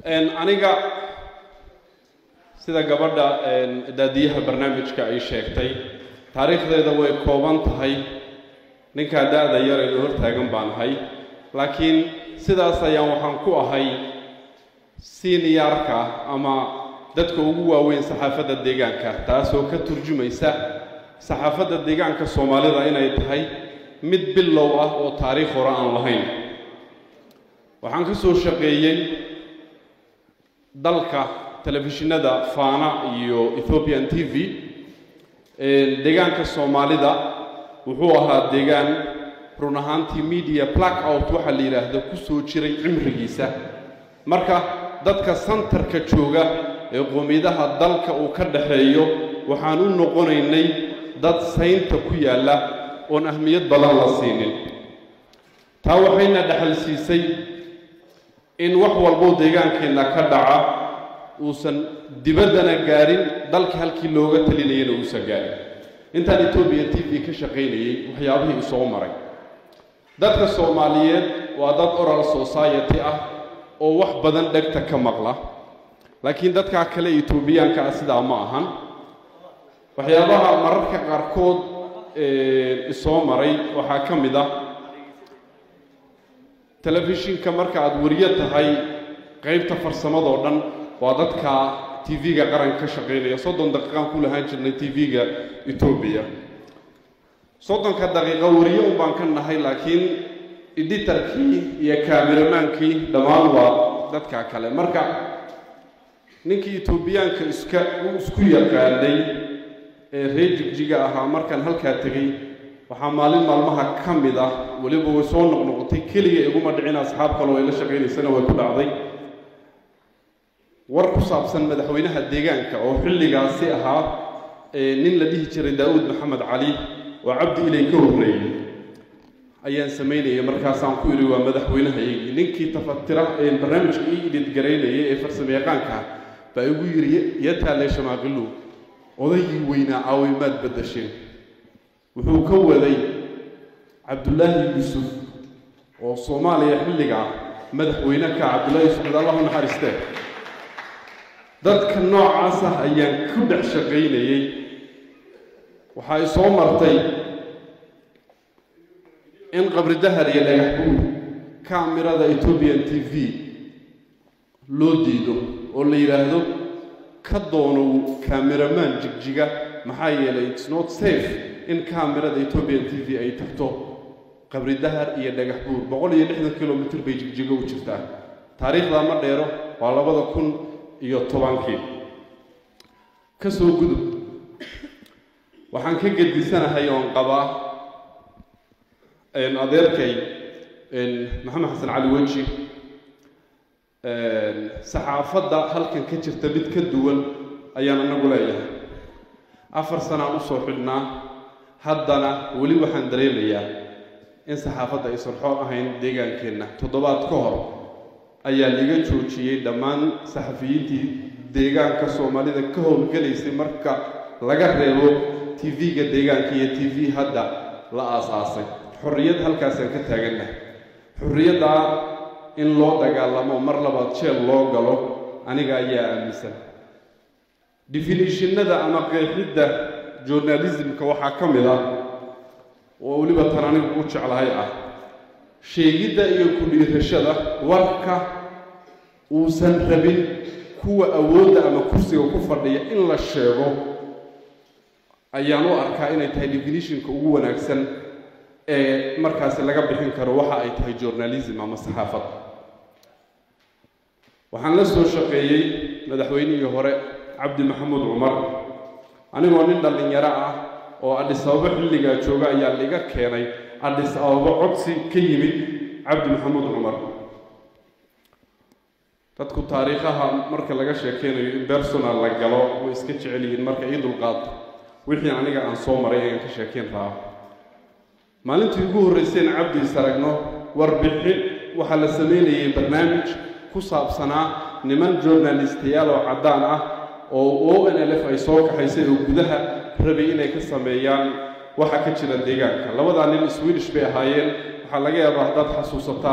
aniga sida gabadha daadiyaha barnaamijka ay sheegtay taariikhdeeda way kooban tahay ninkaa da-da yar aynu hortaagan baan ahay laakiin sidaas ayaan waxaan ku ahay siniyaarka ama dadka ugu waaweyn saxaafadda deegaanka taasoo ka turjumaysa saxaafadda deegaanka soomaalida inay tahay mid bilow ah oo taariikh hore aan lahayn waxaan ka soo shaqeeyey dalka telefishinada faana iyo ethiopian t v deegaanka soomaalida wuxuu ahaa deegaan run ahaantii media black out waxaa la yidhaahdo ku soo jiray cimrigiisa marka dadka santarka jooga ee qoomiyadaha dalka uu ka dhaxeeyo waxaan u noqonaynay dad saynta ku yaalla oon ahmiyad badan la siinin taa waxayna dhexal siisay in wax walbou deegaankeenna ka dhaca uusan dibaddana gaarin dalka halkii looga talinayana uusan gaarin intaan etoobiya t v ka shaqaynayey waxyaabihii isoo maray dadka soomaaliyeed waa dad oral society ah oo wax badan dhegta ka maqla laakiin dadkaa kale etoobiyaanka ah sidaa ma ahan waxyaabaha mararka qaarkood isoo maray waxaa ka mid ah telefishinka marka aada wariyo tahay qaybta farsamadoo dhan waa dadka t v-ga qaranka ka shaqaynaya soddon daqiiqaan ku lahaan jirnay t v-ga etoobiya soddonka daqiiqo wariyo un baan ka nahay laakiin editarkii iyo kaameramaankii dhammaan waa dadka kale marka ninkii etoobiyaanka iska isku yaqaanay ee reer jigjiga ahaa markaan halkaa tegey waxaa maalin maalmaha ka mid ah weliba way soo noqnoqotay keliga iguma dhicin asxaab kaloo ay la shaqaynaysana way ku dhacday war ku saabsan madaxweynaha deegaanka oo xilligaasi ahaa nin la dhihi jiray daa-uud maxamed cali oo cabdi ilay ka horreeyey ayaan samaynayay markaasaan ku idhi waa madaxweynehayagii ninkii tafatira barnaamijka ii idhidgaraynayay ee farsamo yaqaanka baa igu yidhi yataale shamaaqilu odaygii weynaa caaway maad baddasheen wuxuu ka waday cabdullaahi yuusuf oo soomaaliya xilligaa madaxweyne ka cabdullaahi yuusuf ad allahu naxariistee dadka noocaas ah ayaan ku dhex shaqaynayey waxaa i soo martay in qabri dahar iyo dhagax buur kaamirada ethoobian t v loo diido oo la yidhaahdo ka doonow kaameramaan jigjiga maxaa yeelay its not safe in kaamirada ethoobian t v ay tagto qabri dahar iyo dhagax buur boqol iyo lixdan kilomitr bay jigjigo u jirtaa taariikhdaa ma dheero waa labada kun iyo tobankii ka soo gudub waxaan ka gedisanahay oon qabaa adeerkay maxamed xasan cali weji saxaafadda halkan ka jirta mid ka duwan ayaan anagu leeyahay afar sanaan usoo xidhnaa haddana weli waxaan dareemayaa in saxaafadda aysan xoor ahayn deegaankeenna toddobaad ka hor ayaa liga joojiyey dhammaan saxafiyiintii deegaanka soomaalida ka howlgelaysay marka laga reebo t v-ga deegaanka iyo t v hadda la aas-aasay xorriyad halkaasaan ka taagannahay xorriyaddaa in loo dagaalamo mar labaad jeel loo galo aniga ayaa aaminsan definitionada ama qeexidda journalismka waxaa ka mid ah oo weliba tan anigu u jeclahay ah sheegidda iyo ku-dhiirashada warka uusan rabin kuwa awoodda ama kursiga ku fadhiya in la sheego ayaan u arkaa inay tahay definitionka ugu wanaagsan ee markaasi laga bixin karo waxa ay tahay journalism ama saxaafad waxaan la soo shaqeeyey madaxweynihii hore cabdi maxamuud cumar anigoo nin dhallinyaro ah oo adhis ababo xilligaa jooga ayaa liga keenay adhis ababo codsi ka yimid cabdi maxamuud cumar dadku taariikhaha marka laga sheekeynayo in personal la galo way iska jecel yihiin marka ii dulqaato wixii aniga aan soo maray ayaan ka sheekeyn rabaa maalintii ugu horreyseen cabdiis aragno warbixin waxaa la sameynayay barnaamij ku saabsanaa niman journalistayaal oo caddaan ah oo o n l f ay soo kaxaysay oo gudaha rabay inay ka sameeyaan waxa ka jira deegaanka labadaa nin swedish bay ahaayeen waxaa laga yaabaa haddaad xasuusataan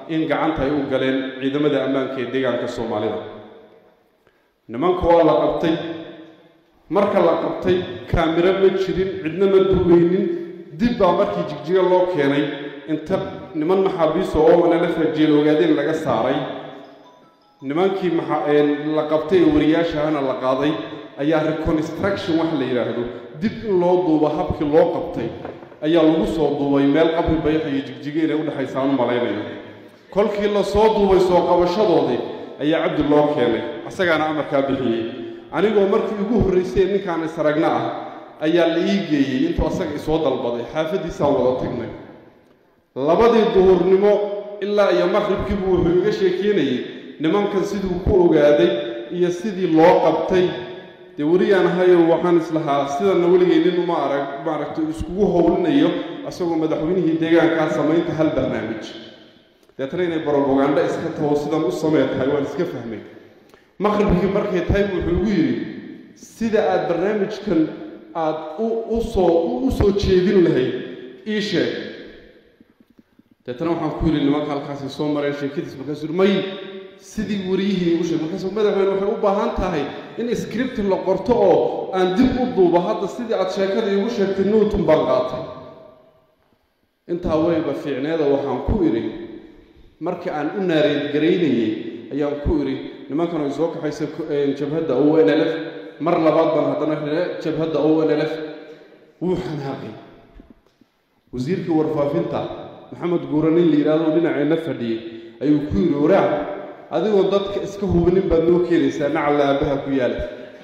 in gacanta ay u galeen ciidamada ammaanka ee deegaanka soomaalida nimanka waa la qabtay marka la qabtay kaamiro ma jirin cidna ma duweynin dib baa markii jigjiga loo keenay inta niman maxaabiiso oo wanalafa jeel ogaadeen laga saaray nimankii la qabtay ee wariyaashahana la qaaday ayaa reconstruction wax la yidhaahdo dib in loo duubo habkii loo qabtay ayaa lagu soo duubay meel qabri bayax iyo jigjiga inay udhexaysa aan u malaynayo kolkii la soo duubay soo qabashadoodii ayaa cabdi loo keenay isagaana amarkaa bixiyey anigoo markii ugu horraysay ninkaan isragna ah ayaa la ii geeyey intuu asaga isoo dalbaday xaafaddiisaan wada tagnay labadii duhurnimo ilaa iyo maqribkiibu wuxuu iga sheekeynayey nimankan siduu ku ogaaday iyo sidii loo qabtay dee weliyaan ahayo waxaan islahaa sidanna weligay nin uma arag maaragtay iskugu howlinayo isagoo madaxweynihii deegaankaa samaynta hal barnaamij deetana inay brobaganda iska taho sidan u samee tahay waan iska fahmay maqribkii markay tahay wuxuu igu yidhi sida aada barnaamijkan aada usoo u soo jeedin lahayd ii sheeg deetana waxaan ku yidhi nimanka halkaasay soo mareen sheekadiis markaasuu yidhi may sidii wariyihii u sheeg markaasuu madaxweyne waxay u baahan tahay in script la qorto oo aan dib u duubo hadda sidii aada sheekada iigu sheegtay newton baan qaatay intaa weyba fiicneeda waxaan ku idhi marka aan u naareedgaraynayey ayaan ku idhi nimankan ay soo kaxaysa jabhadda o n l f mar labaad baan haddana ree jabhadda o n l f wuu xanaaqay wasiirkii warfaafinta maxamed guura nin la yidhahdo dhinaceenna fadhiyey ayuu ku yidhi waraac adigoo dadka iska hubinin baad noo keenaysaa nacalla aabbaha ku yaala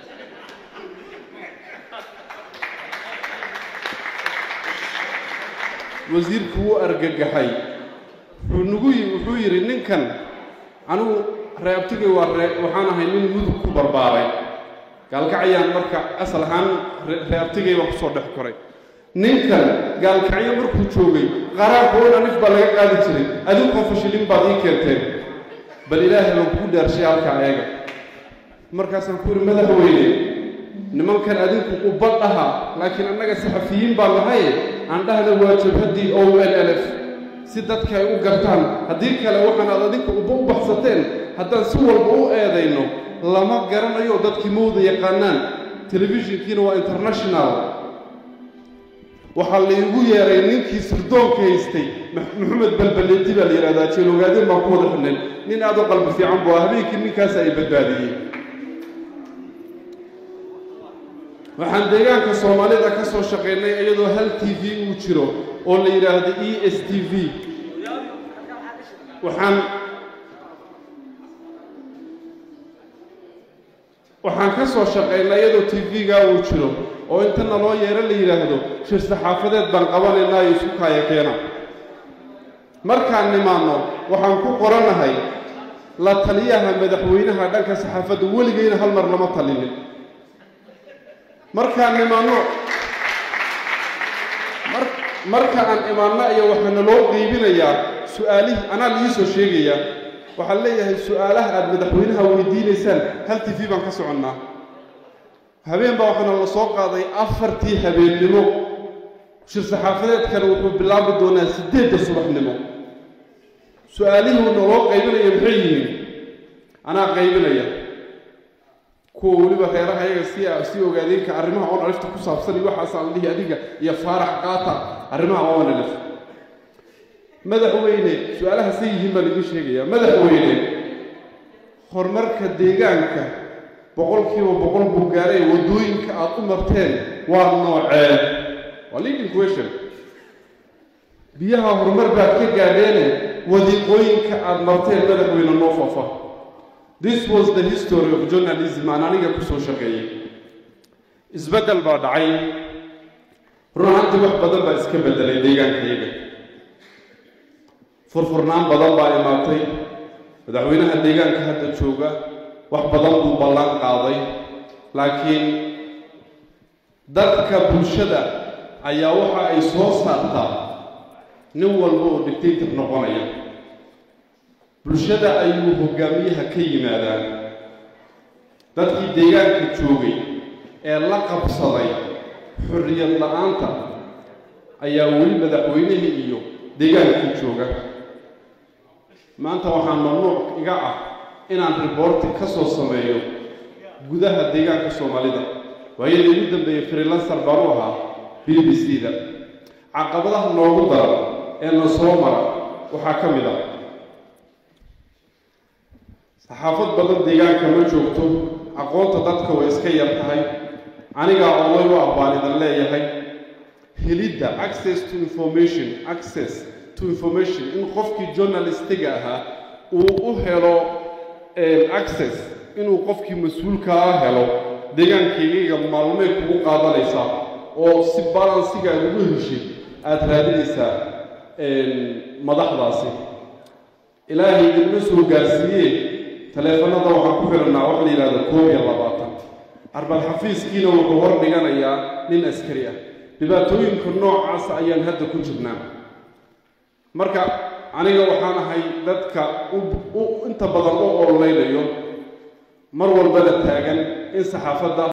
wasiirku wuu argagaxay wuxuu nagu wuxuu yidhi ninkan anigu reeabtigay waa ree waxaan ahay nin mudug ku barbaaray gaalkacyaan marka asal ahaan reeabtigay baan kusoo dhex koray ninkan gaalkacyo markuu joogay qaraarka oo dhanif baa laga qaadi jiray adinkoo fashilin baad ii keenteen bal ilaahay baan kugu dhaarshay halkaa eega markaasaan ku yidhi madaxweyne nimankan adinku ubad aha laakiin annaga saxafiyiin baan nahaye aan dhahna waa jabhaddii o l l f si dadka ay u gartaan haddii kale waxaan aad adinka uba u baxsateen haddaan si walba u eedayno lama garanayo dadkii mawda yaqaanaan telefishinkiina waa international waxaa laygu yeeray ninkii sirdoonka haystay maxamed balbaleedi baa la yidhahdaa jeelogaadin baan ku wada xidhnay nin aad u qalbi fiican buu ah habeenkii ninkaas ay badbaadiyey waxaan deegaanka soomaalida ka soo shaqaynay iyadoo hal t v uu jiro oo la yidhaahdo e s t v waxaan waxaan ka soo shaqaynay iyadoo t v-gaa uu jiro oo inta naloo yeero la yidhaahdo shir saxaafadeed baan qabanaynaa iyo isku kaaya keena markaan nimaanno waxaan ku qoranahay la taliyaha madaxweynaha dhanka saxaafadda weligayna hal mar lama talinin markaan imaanno marka aan imaanno iyo waxaa naloo qeybinayaa su-aalihii anaa liiisoo sheegayaa waxaan leeyahay su-aalaha aada madaxweynaha weydiinaysaan hal t v baan ka soconnaa habeen baa waxaana la soo qaaday afartii habeennimo shir saxaafadeedkana wuxuu bilaabi doonaa siddeedda subaxnimo su-aalihii naloo qaybinaya maxay yihiin anaa qaybinaya kuwa weliba reeraha ayaga si si ogaadeenka arrimaha oon alifta ku saabsan iyo waxaasaan la dhihi adiga iyo faarax qaata arrimaha oon alif madaxweyne su-aalaha say yihiin baan idiin sheegayaa madaxweyne horumarka deegaanka boqolkiiba boqol buu gaaray waddooyinka aada u marteen waa noocee waa leading question biyaha horumar baad ka gaadheene wadiiqooyinka aada marteen madaxweyne noo fafa this was the history of journalism aan aniga kusoo shaqeeyey isbeddel baa dhacay run ahaantii wax badan baa iska beddelay deegaankayaga furfurnaan badan baa imaatay madaxweynaha deegaanka hadda jooga wax badan buu ballan qaaday laakiin dadka bulshada ayaa waxa ay soo saartaa nin walba oo dictator noqonaya bulshada ayuu hogaamiyaha ka yimaadaan dadkii deegaanka joogay ee la qabsaday xorriyad la-aanta ayaa weli madaxweynihii iyo deegaankii jooga maanta waxaa mamnuuc iga ah inaan riboorti ka soo sameeyo gudaha deegaanka soomaalida waayadii ugu dambeeyey freelancer baan u ahaa b b c da caqabadaha noogu daran ee na soo mara waxaa ka mid ah saxaafad badan deegaanka ma joogto aqoonta dadka way iska yar tahay anigaa oday u ah baan idan leeyahay helidda access to information access to information in qofkii journalistiga ahaa uu u helo access inuu qofkii mas-uulka ah helo deegaankaygaga maalmay kugu qaadanaysaa oo si balansiga aad ugu heshay aada raadinaysaa madaxdaasi ilaahay idinma soo gaarsiiye taleefanada waxaan ku xidhannaa waxa la yidhahda koob iyo labaatan arbal xafiiskiina wuxuu hor dhiganayaa nin askari ah dhibaatooyinka noocaasa ayaan hadda ku jirnaa marka aniga waxaan ahay dadka u inta badan u ololeynayo mar walbana taagan in saxaafadda